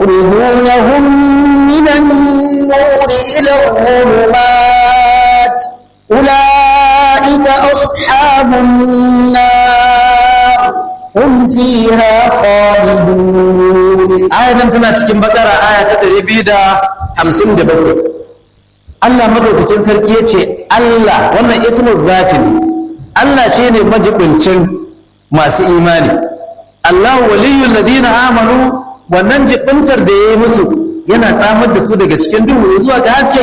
يخرجونهم من النور إلى الظلمات أولئك أصحاب النار هم فيها خالدون آية تنا cikin bakara aya ta 257 Allah madaukakin sarki yace Allah wannan ismul zati ne Allah shine majibincin masu imani Allah waliyul ladina amanu wannan jibintar da yayi musu yana samar da su daga cikin duhu zuwa ga haske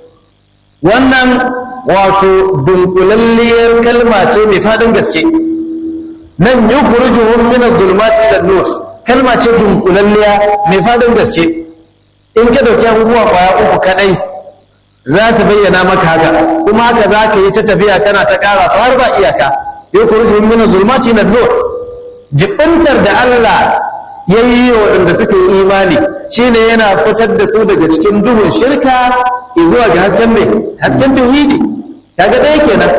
wannan wato dunkulalliyar kalma ce mai fadin gaske nan yukhrijuhum min adh-dhulumati ila nur kalma ce dunkulalliya mai fadin gaske in ka dauki abubuwa kwaya uku kadai za su bayyana maka haka kuma haka za ka yi ta tafiya kana ta ƙara su har ba iyaka yukhrijuhum min adh-dhulumati ila nur jibintar da Allah ya yi waɗanda suka yi imani shine yana fitar da su daga cikin duhun shirka zuwa ga hasken mai hasken tauhidi kaga ɗaya kenan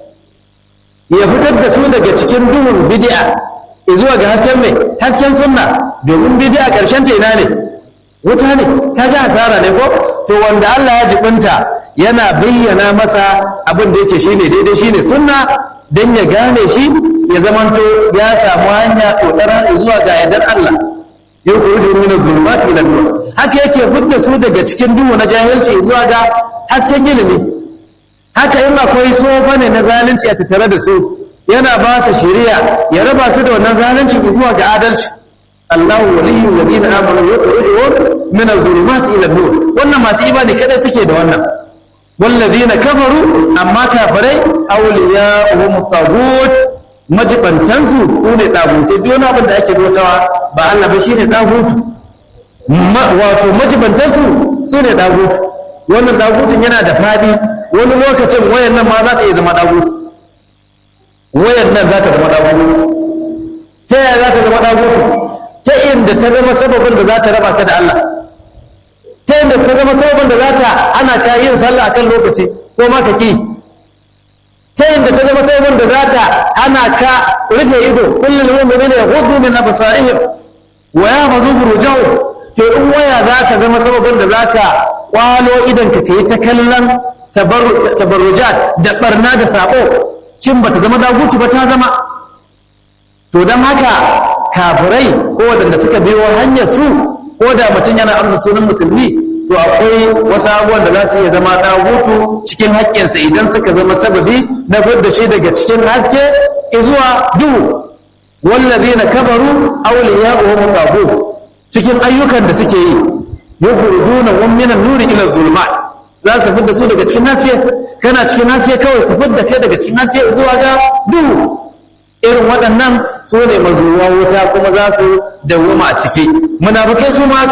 ya fitar da su daga cikin duhun bid'a zuwa ga hasken mai hasken sunna domin bid'a ƙarshen ta ina ne wuta ne kaga asara ne ko to wanda Allah ya jibinta yana bayyana masa abin da yake shine daidai shine sunna dan ya gane shi ya zamanto ya samu hanya todara zuwa ga yardar Allah yukhruju min adh-dhulumati ila an-nur haka yake fidda su daga cikin duhu na jahilci zuwa ga hasken ilimi haka in akwai sofa ne na zalunci a tattare da su yana ba su shari'a ya raba su da wannan zalunci zuwa ga adalci Allah waliyyu alladhina amanu yukhrijuhum min adh-dhulumati ila an-nur wannan masu imani kada suke da wannan والذين كفروا أما كافرين أولياؤهم الطاغوت majibantansu su ne ɗagutai duk wani abin da ake bautawa ba Allah ba shi ne ɗagutu wato majibantansu su ne ɗagutu wannan ɗagutun yana da faɗi wani lokacin wayan nan ma za ta iya zama ɗagutu wayan nan za ta zama ɗagutu ta yaya za ta zama ɗagutu ta inda ta zama sababin da za ta raba ka da Allah ta inda ta zama sababin da za ta ana ka yin sallah akan lokaci ko ma ka ki ta yadda ta zama sai wanda za ta ana ka rufe ido kullum mu'minin ya hudu min absarihim wa ya fazu burujahu to in waya za ta zama sababin da za ka kwalo idan ka kai ta kallon tabarrujat da barna da sabo cin bata zama dagutu ba ta zama to don haka kafirai ko waɗanda suka biyo hanyar su ko da mutum yana amsa sunan musulmi to akwai wasu abubuwan da za su iya zama ɗagutu cikin haƙƙinsa idan suka zama sababi na da shi daga cikin haske zuwa duhu wallazi na kabaru auliya uhum tagu cikin ayyukan da suke yi yukhrijuna hum min an-nuri ila adh-dhulumat za su fidda su daga cikin haske kana cikin haske kawai su fidda kai daga cikin haske zuwa ga duhu irin waɗannan su ne mazuwa wuta kuma za su dawwama a ciki munafikai su ma